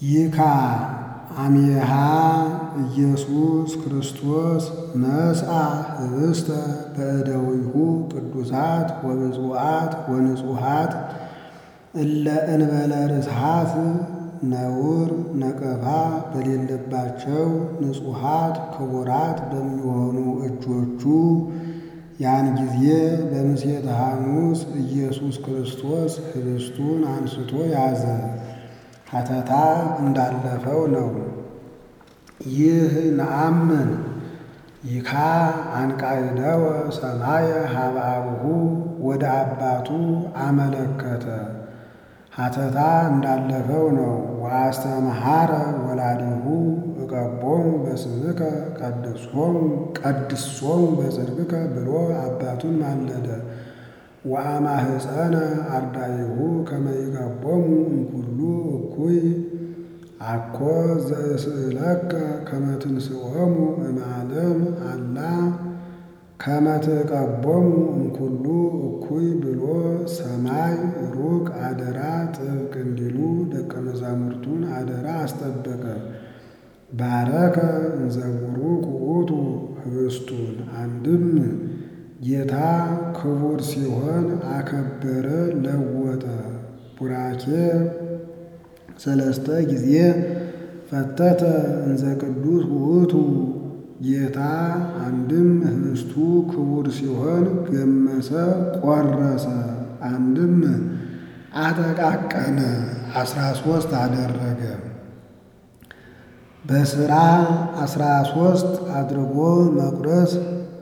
ይካ አሜሃ ኢየሱስ ክርስቶስ ነስአ ህብስተ በእደዊሁ ቅዱሳት ወብፁዓት ወንጹሃት እለ እንበለ ርስሓት ነውር ነቀፋ በሌለባቸው ንጹሓት ክቡራት በሚሆኑ እጆቹ ያን ጊዜ በምሴተ ሐሙስ ኢየሱስ ክርስቶስ ህብስቱን አንስቶ ያዘ። ሐተታ እንዳለፈው ነው። ይህ ነአምን ይካ አንቃይደወ ሰማየ ሀበ አቡሁ ወደ አባቱ አመለከተ። ሐተታ እንዳለፈው ነው። ወአስተምሃረ ወላዲሁ እቀቦሙ በስምከ ቀድሶሙ ቀድሶሙ በጽድቅከ ብሎ አባቱን ማለደ። ወአማህፀነ አርዳኢሁ ከመ ይቀቦሙ እምኩሉ እኩይ አኮ ዘእስእለከ ከመ ትንስኦሙ እምዓለም አላ ከመ ትቀቦሙ እምኩሉ እኩይ ብሎ ሰማይ ሩቅ አደራ ጥብቅ እንዲሉ ደቀ መዛሙርቱን አደራ አስጠበቀ። ባረከ እንዘ ቡሩክ ውእቱ ህብስቱን አንድም ጌታ ክቡር ሲሆን አከበረ ለወጠ። ቡራኬ ሰለስተ ጊዜ ፈተተ እንዘ ቅዱስ ውእቱ ጌታ አንድም ህብስቱ ክቡር ሲሆን ገመሰ ቆረሰ፣ አንድም አጠቃቀነ አስራ ሶስት አደረገ። በስራ አስራ ሶስት አድርጎ መቁረስ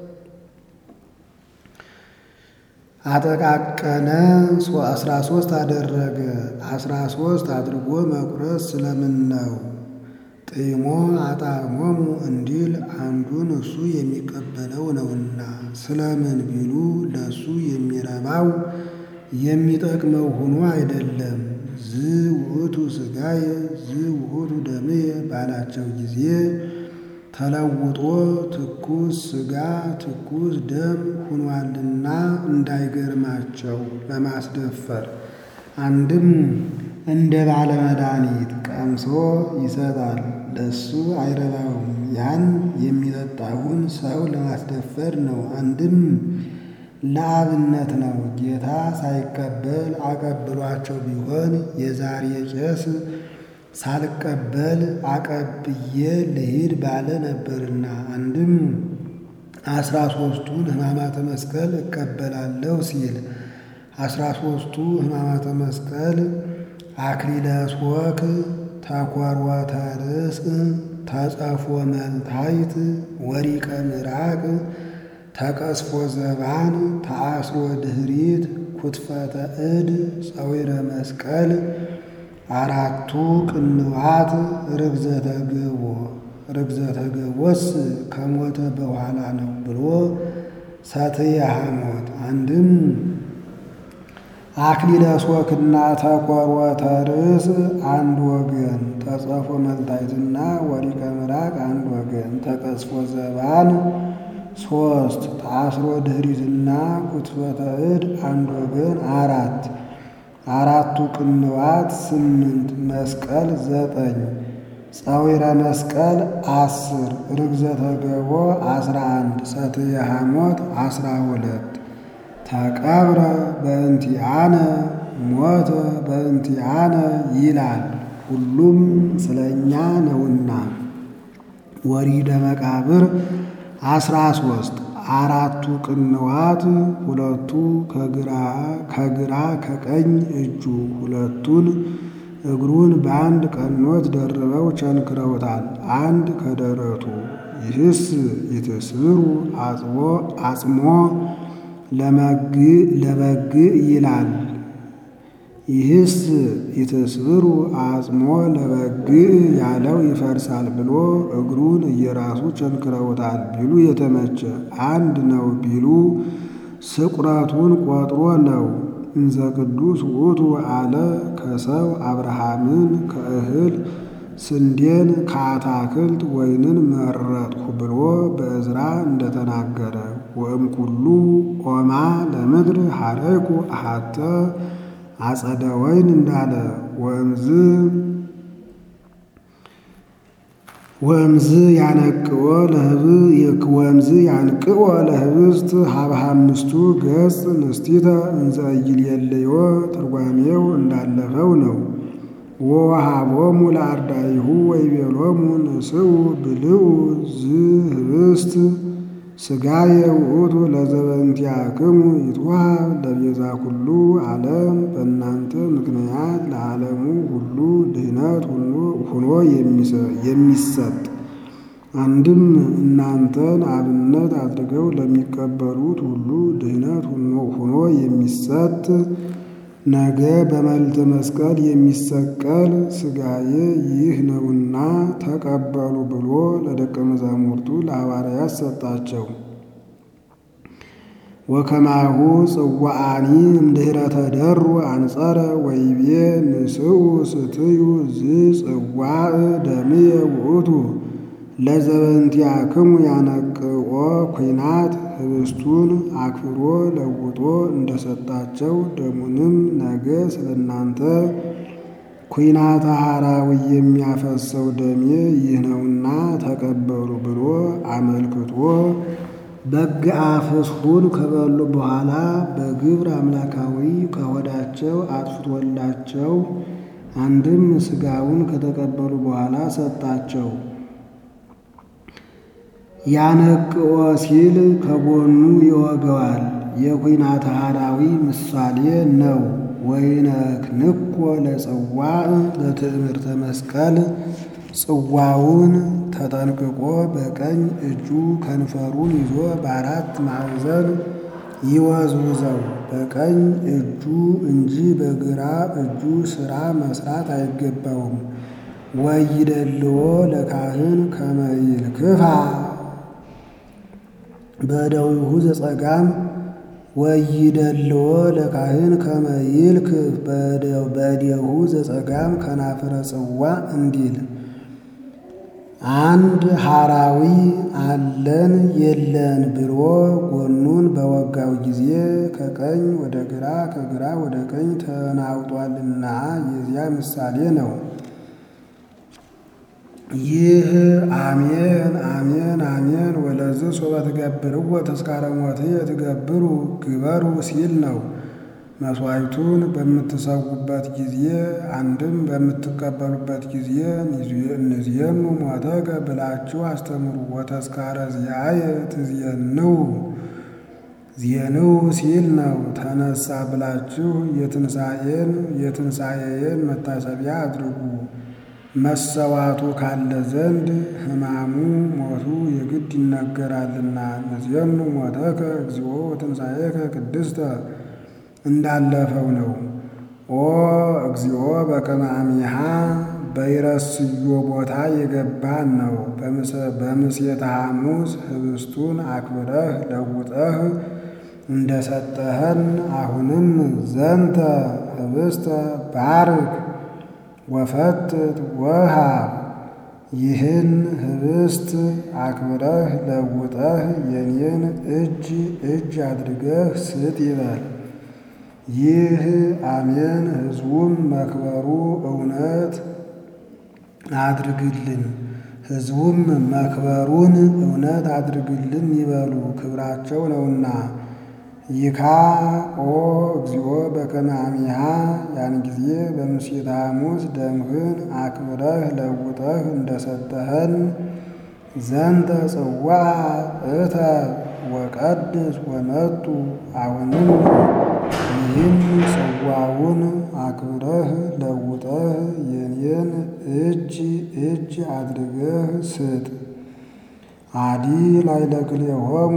አጠቃቀነ አስራ ሶስት አደረገ። አስራ ሶስት አድርጎ መቁረስ ስለምን ነው? ጥሞ አጣዕሞሙ እንዲል አንዱን እሱ የሚቀበለው ነውና። ስለምን ቢሉ ለእሱ የሚረባው የሚጠቅመው ሆኖ አይደለም። ዝ ውእቱ ሥጋየ ዝ ውእቱ ደምየ ባላቸው ጊዜ ተለውጦ ትኩስ ሥጋ ትኩስ ደም ሁኗልና እንዳይገርማቸው ለማስደፈር አንድም እንደ ባለ መድኃኒት ቀምሶ ይሰጣል። ለሱ አይረባውም። ያን የሚጠጣውን ሰው ለማስደፈር ነው። አንድም ለአብነት ነው። ጌታ ሳይቀበል አቀብሏቸው ቢሆን የዛሬ ቄስ ሳልቀበል አቀብዬ ልሂድ ባለ ነበርና። አንድም አስራ ሦስቱን ሕማማተ መስቀል እቀበላለሁ ሲል አስራ ሦስቱ ሕማማተ መስቀል አክሊለ ሦክ፣ ተኰርወተ ርእስ፣ ተጸፎ መልታይት፣ ወሪቀ ምራቅ፣ ተቀስፎ ዘባን፣ ተአስሮ ድኅሪት፣ ኩትፈተ እድ፣ ጸዊረ መስቀል፣ አራቱ ቅንዋት፣ ርግዘተ ገቦ ርግዘተ ገቦስ ከሞተ በኋላ ነው ብሎ ሰትየ ሐሞት አንድም አክሊለ ሦክና ተኰርወተ ርእስ አንድ ወገን፣ ተጸፎ መልታይትና ወሪቀ ምራቅ አንድ ወገን፣ ተቀስፎ ዘባን ሶስት፣ ተአስሮ ድኅሪትና ኩትፈተ እድ አንድ ወገን አራት፣ አራቱ ቅንዋት ስምንት፣ መስቀል ዘጠኝ፣ ጸዊረ መስቀል አስር፣ ርግዘተ ገቦ አስራ አንድ፣ ሰትየ ሐሞት አስራ ሁለት ተቀብረ በእንቲአነ ሞተ በእንቲአነ ይላል። ሁሉም ስለ እኛ ነውና። ወሪደ መቃብር አስራ ሶስት አራቱ ቅንዋት ሁለቱ ከግራ ከቀኝ እጁ ሁለቱን እግሩን በአንድ ቀኖት ደርበው ቸንክረውታል። አንድ ከደረቱ ይህስ ይትስብሩ አጽሞ ለበግ ይላል። ይህስ ይትስብሩ አጽሞ ለበግ ያለው ይፈርሳል ብሎ እግሩን እየራሱ ቸንክረውታል ቢሉ የተመቸ አንድ ነው ቢሉ ስቁረቱን ቆጥሮ ነው። እንዘ ቅዱስ ውእቱ አለ ከሰው አብርሃምን ከእህል ስንዴን ከአታክልት ወይንን መረጥሁ ብሎ በዕዝራ እንደተናገረ ወእምኩሉ ኦማ ለምድር ሐረይኩ አሐተ አጸደ ወይን እንዳለ ወእምዝ ወእምዝ ያነቅኦ ለህብ ወእምዝ ያንቅኦ ለህብስት ሀብሃምስቱ ገጽ ንስቲተ እንዘ ኢይሌልዮ ትርጓሜው እንዳለፈው ነው። ወወሃቦሙ ለአርዳኢሁ ወይቤሎሙ ንስኡ ብልዑ ዝህብስት ሥጋየ ውእቱ ለዘበእንቲአክሙ ይትወሃብ ለቤዛ ኩሉ ዓለም በእናንተ ምክንያት ለዓለሙ ሁሉ ድኅነት ሁኖ የሚሰጥ አንድም እናንተን አብነት አድርገው ለሚቀበሉት ሁሉ ድኅነት ሁኖ የሚሰጥ ነገ በመልዕልተ መስቀል የሚሰቀል ሥጋዬ ይህ ነውና ተቀበሉ ብሎ ለደቀ መዛሙርቱ ለሐዋርያት ሰጣቸው። ወከማሁ ጽዋዓኒ እምድኅረ ተደሩ አንጸረ ወይቤ ንስኡ ስትዩ ዝጽዋዕ ደምየ ውእቱ ለዘበእንቲአክሙ ያነቅኦ ኩናት ህብስቱን አክብሮ ለውጦ እንደሰጣቸው ደሙንም ነገ ስለ እናንተ ኩናተ ሐራዊ የሚያፈሰው ደሜ ይህ ነውና ተቀበሉ ብሎ አመልክቶ በግአ ፍስሑን ከበሉ በኋላ በግብር አምላካዊ ከሆዳቸው አጥፍቶላቸው አንድም ሥጋውን ከተቀበሉ በኋላ ሰጣቸው። ያነቅኦ ሲል ከጎኑ ይወገዋል። የኩናተ ሐራዊ ምሳሌ ነው። ወይነክንኮ ለጽዋዕ ለትእምርተ መስቀል ጽዋውን ተጠንቅቆ በቀኝ እጁ ከንፈሩን ይዞ በአራት ማዕዘን ይወዝውዘው። በቀኝ እጁ እንጂ በግራ እጁ ሥራ መስራት አይገባውም። ወይደልዎ ለካህን ከመ ይልክፋ በእደዊሁ ዘጸጋም ወይደልዎ ለካህን ከመ ይልክፍ በእዴሁ ዘጸጋም ከናፍረ ጽዋ እንዲል አንድ ሐራዊ አለን የለን ብሎ ጎኑን በወጋው ጊዜ ከቀኝ ወደ ግራ ከግራ ወደ ቀኝ ተናውጧልና የዚያ ምሳሌ ነው። ይህ አሜን አሜን አሜን ወለዝ ሶበ ትገብርዎ ተስካረ ሞትየ ትገብሩ ግበሩ ሲል ነው። መሥዋዕቱን በምትሰዉበት ጊዜ አንድም በምትቀበሉበት ጊዜ እንዝየኑ ሞተከ ብላችሁ አስተምሩ። ወተስካረ ዚአየ ትዝየንው ዜንው ሲል ነው። ተነሳ ብላችሁ የትንሣኤን የትንሣኤን መታሰቢያ አድርጉ። መሰዋቱ ካለ ዘንድ ሕማሙ ሞቱ የግድ ይነገራልና። ንዝየኑ ሞተከ እግዚኦ ወትንሣኤከ ቅድስተ እንዳለፈው ነው። ኦ እግዚኦ በከመ አሚሃ በይረስዮ ቦታ የገባን ነው። በምሴተ ሐሙስ ህብስቱን አክብረህ ለውጠህ እንደሰጠኸን አሁንም ዘንተ ህብስተ ባርክ ወፈትት ወሃብ ይህን ህብስት አክብረህ ለውጠህ የኔን እጅ እጅ አድርገህ ስጥ ይበል። ይህ አሜን ሕዝቡም መክበሩ እውነት አድርግልን ሕዝቡም መክበሩን እውነት አድርግልን ይበሉ ክብራቸው ነውና። ይካ ኦ እግዚኦ በከመ አሚሃ ያን ጊዜ በምሴተ ሐሙስ ደምህን አክብረህ ለውጠህ እንደሰጠኸን ዘንተ ጽዋ እተ ወቀድስ ወመጡ አሁንም ይህን ጽዋውን አክብረህ ለውጠህ የኔን እጅ እጅ አድርገህ ስጥ። አዲ ላዕለ ክልኤሆሙ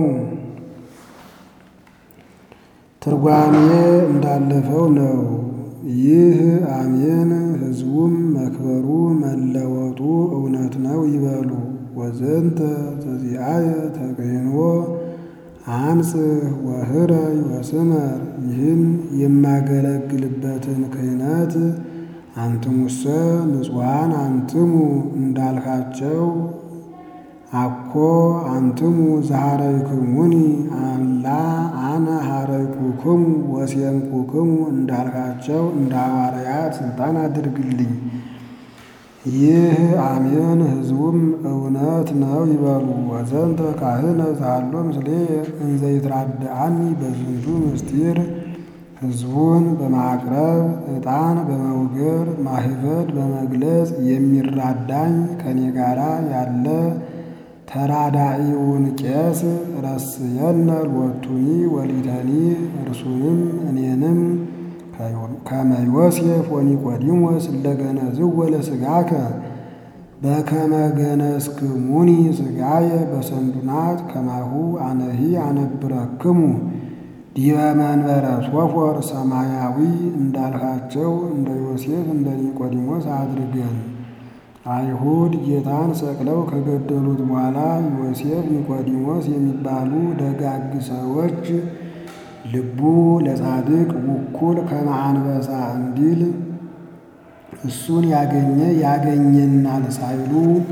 ትርጓሜ እንዳለፈው ነው። ይህ አሜን ሕዝቡም መክበሩ መለወጡ እውነት ነው ይበሉ። ወዘንተ ዘዚአየ ተገይኖ አንጽህ ወህረይ ወስመር ይህን የማገለግልበትን ክህነት አንትሙሰ ንጹሐን አንትሙ እንዳልካቸው አኮ አንትሙ ዘሐረይክሙኒ አላ አነ ሐረይኩክሙ ወሴምኩክሙ እንዳልካቸው እንደ ሐዋርያት ሥልጣን አድርግልኝ። ይህ አሜን ሕዝቡም እውነት ነው ይበሉ። ወዘንተ ካህነ ዛሎ ምስሌ እንዘ ይትራድአኒ በዝንቱ ምስጢር ሕዝቡን በማቅረብ ዕጣን በመውገር ማህበድ በመግለጽ የሚራዳኝ ከኔ ጋራ ያለ ተራዳኢውን ቄስ ረስየነ ሎቱኒ ወሊተኒ እርሱንም እኔንም ከመ ዮሴፍ ወኒቆዲሞስ እለገነዝዎ ለሥጋከ በከመ ገነዝክሙኒ ሥጋየ በሰንዱናት ከማሁ አነሂ አነብረክሙ ዲበ መንበረ ሶፎር ሰማያዊ እንዳልካቸው እንደ ዮሴፍ እንደ ኒቆዲሞስ አድርገን። አይሁድ ጌታን ሰቅለው ከገደሉት በኋላ ዮሴፍ፣ ኒቆዲሞስ የሚባሉ ደጋግ ሰዎች ልቡ ለጻድቅ ውኩል ከመ አንበሳ እንዲል እሱን ያገኘ ያገኘናል ሳይሉ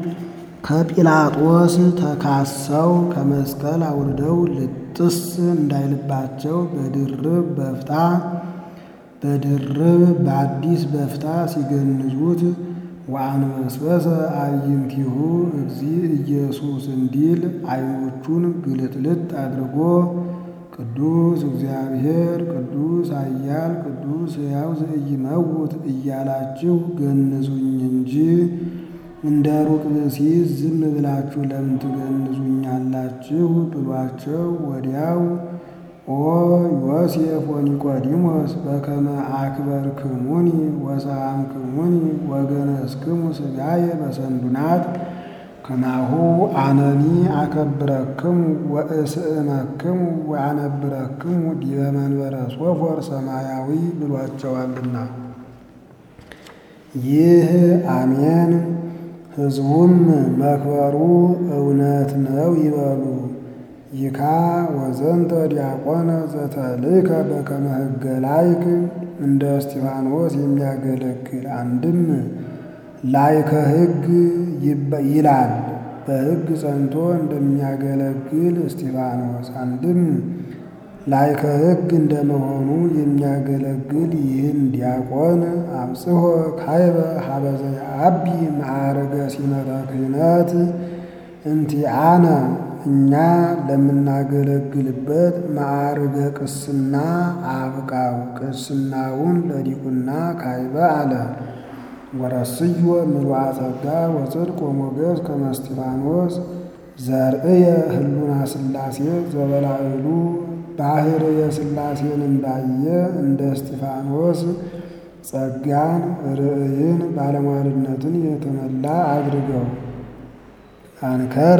ከጲላጦስ ተካሰው ከመስቀል አውርደው ልጥስ እንዳይልባቸው በድርብ በፍታ በድርብ በአዲስ በፍታ ሲገንዙት ወአንበስበሰ አዕይንቲሁ እግዚእ ኢየሱስ እንዲል ዓይኖቹን ግልጥልጥ አድርጎ ቅዱስ እግዚአብሔር ቅዱስ ኃያል ቅዱስ ሕያው ዘኢይመውት እያላችሁ ገንዙኝ እንጂ እንደ ሩቅ ብእሲ ዝም ብላችሁ ለምን ትገንዙኛላችሁ? ብሏቸው ወዲያው ኦ ዮሴፍ ወኒቆዲሞስ በከመ አክበርክሙኒ ወሰአምክሙኒ ወገነዝክሙ ሥጋየ በሰንዱናት ከማሁ አነኒ አከብረክሙ ወእስእመክሙ ወአነብረክሙ ዲበ መንበረ ሶፎር ሰማያዊ ብሏቸዋልና። ይህ አሜን ሕዝቡም መክበሩ እውነት ነው ይበሉ። ይካ ወዘንተ ዲያቆነ ዘተልከ በከመ ሕገ ላይክ እንደ እስጢፋኖስ የሚያገለግል አንድም ላይከ ሕግ ይላል በሕግ ጸንቶ እንደሚያገለግል እስጢፋኖስ አንድም ላይከ ሕግ እንደመሆኑ የሚያገለግል ይህን ዲያቆን አብጽሖ ካይበ ሀበዘ አቢ ማዕረገ ሲመተ ክህነት እንቲአነ እኛ ለምናገለግልበት ማዕርገ ቅስና አብቃው። ቅስናውን ለዲቁና ካይበ አለ። ወረስዮ ምሉዐ ጸጋ ወጽድቅ ወሞገስ ከመ እስጢፋኖስ ዘርእየ ህሉና ሥላሴ ዘበላዕሉ ባሕርየ ሥላሴን እንዳየ እንደ እስጢፋኖስ ጸጋን ርእይን ባለሟልነትን የተመላ አድርገው። አንከረ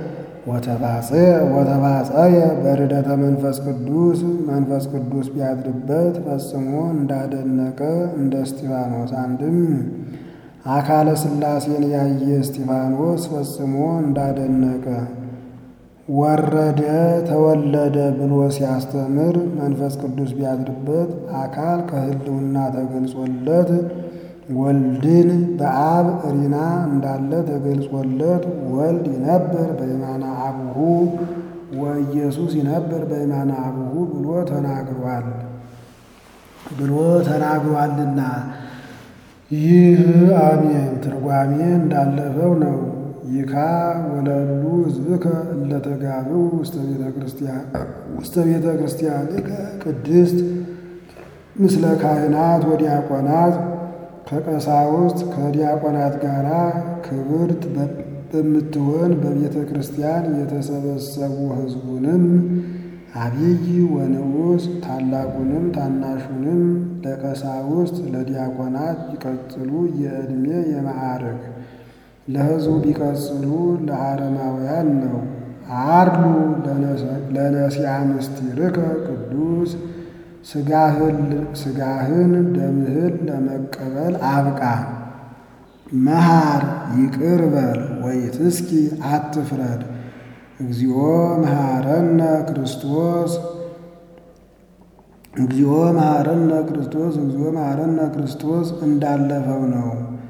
ወተባጸየ በርደተ መንፈስ ቅዱስ መንፈስ ቅዱስ ቢያድርበት ፈጽሞ እንዳደነቀ እንደ እስጢፋኖስ አንድም አካለ ሥላሴን ያየ እስጢፋኖስ ፈጽሞ እንዳደነቀ ወረደ ተወለደ ብሎ ሲያስተምር መንፈስ ቅዱስ ቢያድርበት አካል ከህልውና ተገልጾለት ወልድን በአብ ሪና እንዳለ ተገልጾለት ወልድ ይነብር በየማነ አቡሁ ወኢየሱስ ይነብር በየማነ አቡሁ ብሎ ተናግሯል ብሎ ተናግሯልና ይህ አሜን ትርጓሜ እንዳለፈው ነው። ይካ ወለሉ ሕዝብከ እለተጋብኡ ውስተ ቤተ ክርስቲያን ውስተ ቤተ ክርስቲያንከ ቅድስት ምስለ ካህናት ወዲያቆናት ከቀሳውስት ከዲያቆናት ጋር ክብርት በምትሆን በቤተ ክርስቲያን የተሰበሰቡ ሕዝቡንም አብይ ወንዑስ ታላቁንም ታናሹንም ለቀሳውስት ለዲያቆናት ቢቀጽሉ የዕድሜ የማዕረግ ለሕዝቡ ቢቀጽሉ ለአረማውያን ነው። አርሉ ለነሲያ ምስጢርከ ቅዱስ ሥጋህን ደምህን ለመቀበል አብቃ። መሃር ይቅር በል ወይትስኪ አትፍረድ። እግዚኦ መሐረነ ክርስቶስ እግዚኦ መሐረነ ክርስቶስ እግዚኦ መሐረነ ክርስቶስ እንዳለፈው ነው።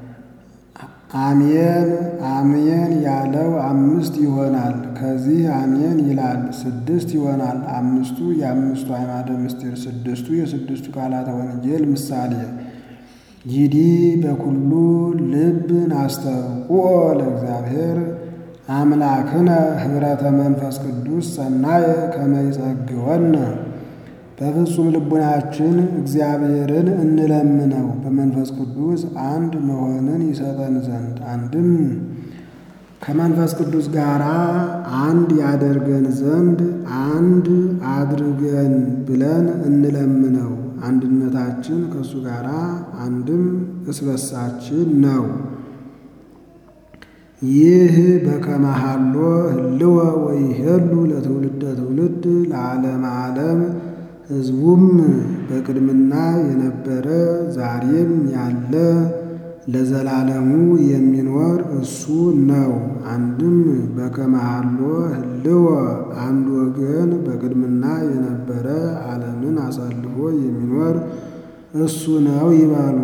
አሜን አሜን ያለው አምስት ይሆናል። ከዚህ አሜን ይላል ስድስት ይሆናል። አምስቱ የአምስቱ አዕማደ ምስጢር፣ ስድስቱ የስድስቱ ቃላተ ወንጌል ምሳሌ። ይዲ በኩሉ ልብ ናስተውቁኦ ለእግዚአብሔር አምላክነ ኅብረተ መንፈስ ቅዱስ ሰናየ ከመ ይጸግወነ በፍጹም ልቡናችን እግዚአብሔርን እንለምነው በመንፈስ ቅዱስ አንድ መሆንን ይሰጠን ዘንድ አንድም ከመንፈስ ቅዱስ ጋር አንድ ያደርገን ዘንድ አንድ አድርገን ብለን እንለምነው። አንድነታችን ከእሱ ጋር አንድም እስበሳችን ነው። ይህ በከመሃሎ ህልወ ወይሄሉ ለትውልደ ትውልድ ለዓለመ ዓለም ሕዝቡም በቅድምና የነበረ ዛሬም ያለ ለዘላለሙ የሚኖር እሱ ነው። አንድም በከመሃሎ ህልወ አንድ ወገን በቅድምና የነበረ ዓለምን አሳልፎ የሚኖር እሱ ነው ይባሉ።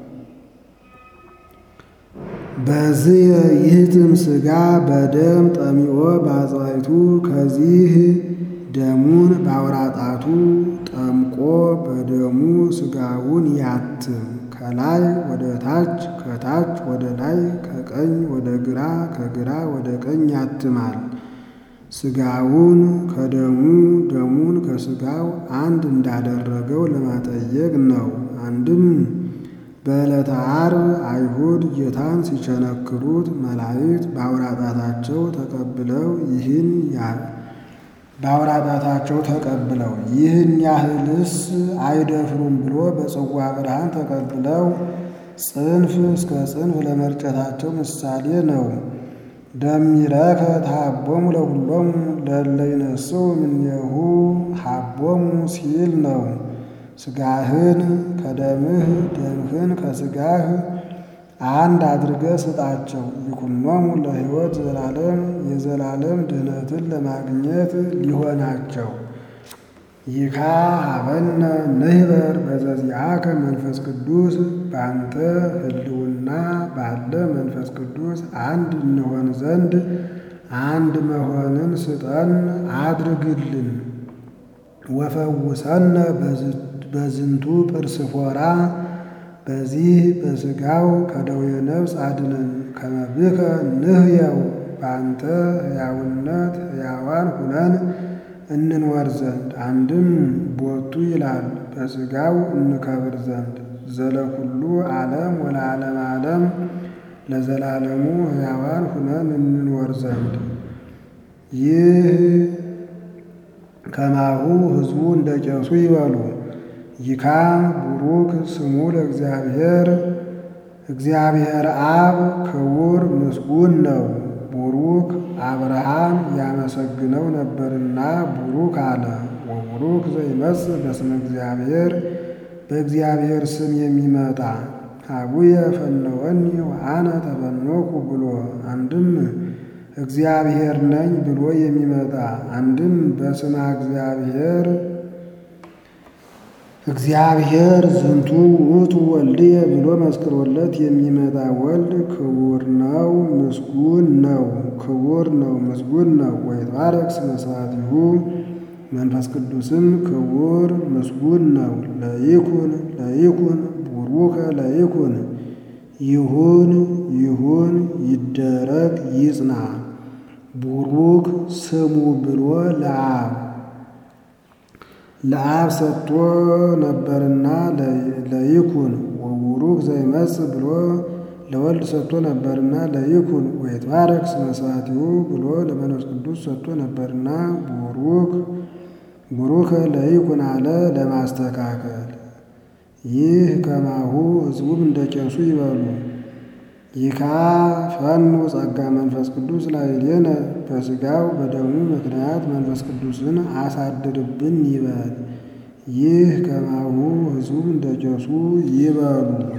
በዚህ ይህትም ሥጋ በደም ጠሚኦ በአጽዋይቱ ከዚህ ደሙን በአውራጣቱ ጠምቆ በደሙ ሥጋውን ያትም ከላይ ወደ ታች ከታች ወደ ላይ ከቀኝ ወደ ግራ ከግራ ወደ ቀኝ ያትማል። ሥጋውን ከደሙ ደሙን ከሥጋው አንድ እንዳደረገው ለማጠየቅ ነው። አንድም በዕለተ ዓርብ አይሁድ ጌታን ሲቸነክሩት መላእክት በአውራጣታቸው ተቀብለው ይህን በአውራጣታቸው ተቀብለው ይህን ያህልስ አይደፍሩም ብሎ በጽዋ ብርሃን ተቀብለው ጽንፍ እስከ ጽንፍ ለመርጨታቸው ምሳሌ ነው። ደሚረከ ተሃቦሙ ለሁሎሙ ለእለ ይነሥኡ እምኔሁ ሀቦሙ ሲል ነው። ሥጋህን ከደምህ ደምህን ከሥጋህ አንድ አድርገህ ስጣቸው። ይኩኖሙ ለሕይወት ዘላለም የዘላለም ድኅነትን ለማግኘት ሊሆናቸው። ይካ ሀበነ ንህበር በዘዚአከ መንፈስ ቅዱስ በአንተ ህልውና ባለ መንፈስ ቅዱስ አንድ እንሆን ዘንድ አንድ መሆንን ስጠን አድርግልን። ወፈውሰነ በዝንቱ ጵርስፎራ በዚህ በሥጋው ከደዌ ነፍስ አድነን። ከመብከ ንህየው በአንተ ሕያውነት ሕያዋን ሁነን እንንወር ዘንድ አንድም ቦቱ ይላል በሥጋው እንከብር ዘንድ ዘለኩሉ ዓለም ወለዓለም ዓለም ለዘላለሙ ሕያዋን ሁነን እንንወር ዘንድ ይህ ከማሁ ሕዝቡ እንደ ቄሱ ይበሉ። ይካ ቡሩክ ስሙ ለእግዚአብሔር እግዚአብሔር አብ ክቡር ምስጉን ነው። ቡሩክ አብርሃም ያመሰግነው ነበርና ቡሩክ አለ። ወቡሩክ ዘይመጽእ በስመ እግዚአብሔር በእግዚአብሔር ስም የሚመጣ አቡየ ፈነወኒ ወአነ ተፈኖኩ ብሎ አንድም እግዚአብሔር ነኝ ብሎ የሚመጣ አንድም በስመ እግዚአብሔር እግዚአብሔር ዝንቱ ውእቱ ወልድየ ብሎ መስክሮለት የሚመጣ ወልድ ክቡር ነው፣ ምስጉን ነው። ክቡር ነው፣ ምስጉን ነው። ወይትባረክ ስመ ስብሐቲሁ መንፈስ ቅዱስም ክቡር ምስጉን ነው። ለይኩን ለይኩን ቡሩከ ለይኩን ይሁን ይሁን ይደረግ ይጽና ቡሩክ ስሙ ብሎ ለአብ ለአብ ሰጥቶ ነበርና ለይኩን ወቡሩክ ዘይመጽእ ብሎ ለወልድ ሰጥቶ ነበርና ለይኩን ወይትባረክ ስመ ስብሐቲሁ ብሎ ለመንፈስ ቅዱስ ሰጥቶ ነበርና ቡሩክ ቡሩከ ለይኩን አለ ለማስተካከል። ይህ ከማሁ ሕዝቡም እንደ ቄሱ ይበሉ። ይካ ፈኑ ጸጋ መንፈስ ቅዱስ ላዕሌነ በሥጋው በደሙ ምክንያት መንፈስ ቅዱስን አሳድርብን ይበል። ይህ ከማሁ ሕዝቡም እንደ ቄሱ ይበሉ።